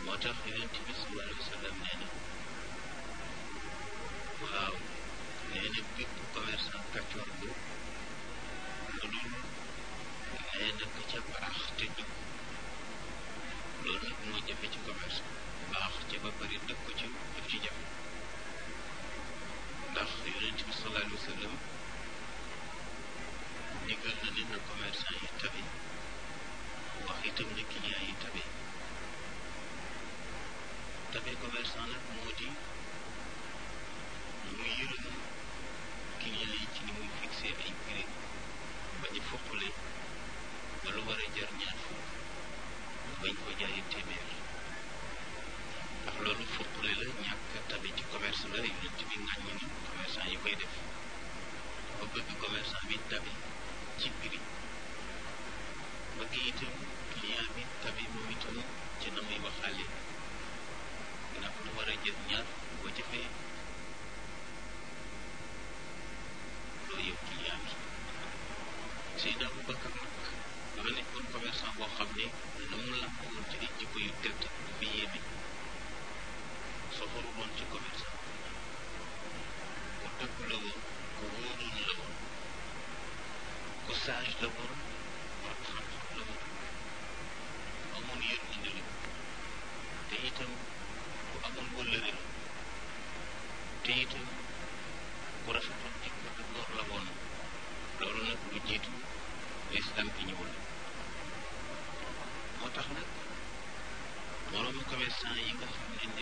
moo tax yonent bi sallallahu alayhi wa sallam nee na waaw nee na bépp commerçant kàccoor bu lu dul nee na ka ca baax te dëgg loolu nag moo jafe ci commerce baax ca ba bari dëgg ko ci daf ci jafe ndax yonent bi sallallahu alayhi wa sallam digal na ne na commerçant yi tabe wax itam ne client yi tabe tabe commerçant nag moo di mu yërëm client yi ci ni muy fixé ay prix bañ a foqale ba lu war a jar ñaar fukk bañ ko jaayee téeméer ndax loolu foqale la ñàkk tabe ci commerce la yonent bi ŋàññi ni commerçant yi koy def dafa bëgg commerçant bi tabe ci prix bëgg itam client bi tabe moom itam ci na muy waxaale ndax lu war a jël ñaar boo jëfee loo yow client bi Seydina Aboubacar nag dafa nekkoon commerçant boo xam ne na mu làmp woon ci ay jikko yu tedd dafa yéeme soxoru woon ci commerçant ku dëgg la woon ku wóoroon la woon ku sage la woon borom xam-xam la woon amoon yërmande la te itam ku amoon wëllëre la te itam ku rafetoon jikko ak góor la woon loolu nag lu jiitu lislam bi ñëwul moo tax nag moroomu commerçant yi nga xam ne